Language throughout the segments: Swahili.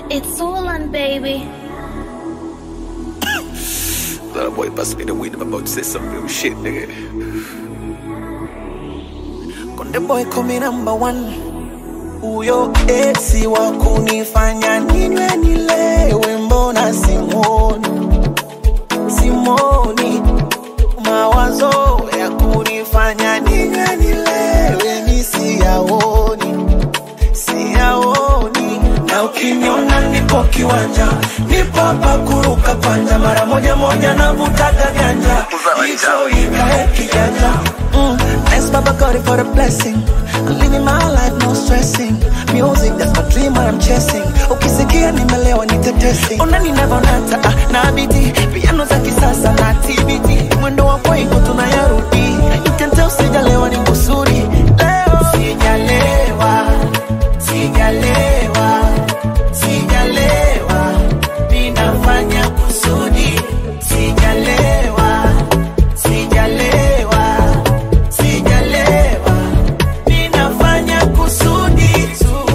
It's Orlan, baby. That boy bust me the weed. I'm about to say some real shit, nigga. Konde boy kumi number one, huyo esi wa kunifanya ninywe nilewe, mbona simoni simoni, mawazo ya kunifanya ninywe nilewe mi siyaoni siyaoni, na ukiniona nipo kiwanja, nipo hapa kuruka kwanja, mara moja moja navutaga ganja, hicho ikae kijanja mm. Thanks Baba God for the blessing I'm living my life no stressing Music that's my dream what I'm chasing Ukisikia nimelewa nitetesi Ona ninavonata ah, na biti Piano za kisasa na TBT Mwendo wa kwengo tunayarudi You can tell sijalewa ni kusudi Leo Sijalewa Sijalewa Sijalewa Ninafanya kusudi Sijalewa Sijalewa Sijalewa Ninafanya kusudi tu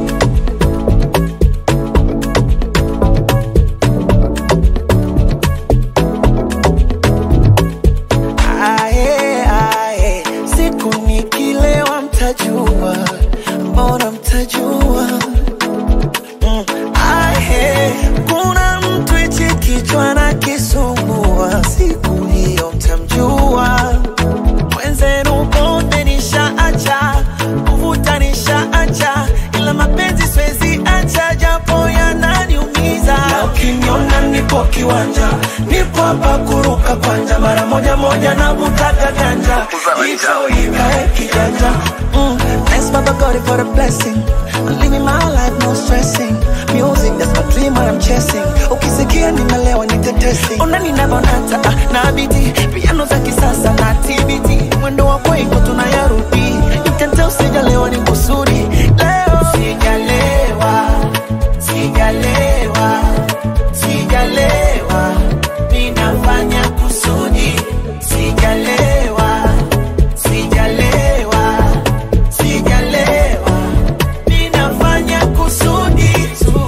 Ae, ae, siku nikilewa mtajua, mbona mtajua mm. Ae, kuna mtu hichi kichwa na kisumbua, siku hiyo mtamjua. Mwenzenu pombe nishaacha, kuvuta nishaacha, ila mapenzi siwezi acha, japo yananiumiza. Na ukiniona nipo kiwanja, nipo hapa kuruka kwanja, mara moja moja navutaga ganja, hicho ikae kijanja. Mm, thanks Baba God for the blessing. I'm living my life no stressing. Music that's my dream what I'm chasing. Ukisikia nimelewa nitetesi. Ona ninavonata ah, na biti piano za kisasa na TBT. Mwendo wa kwengo tunayarudi. You can tell sijalewa ni kusudi. Leo sijalewa, sijalewa, sijalewa. Ninafanya kusudi. Sijalewa, sijalewa, sijalewa. Ninafanya kusudi tu.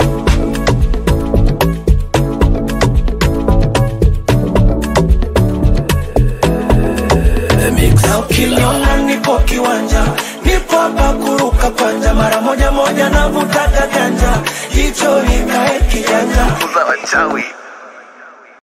Na ukiniona nipo kiwanja, nipo hapa kuruka kwanja, mara moja moja navutaga ganja, hicho ikae kijanja. Uzawa chawi.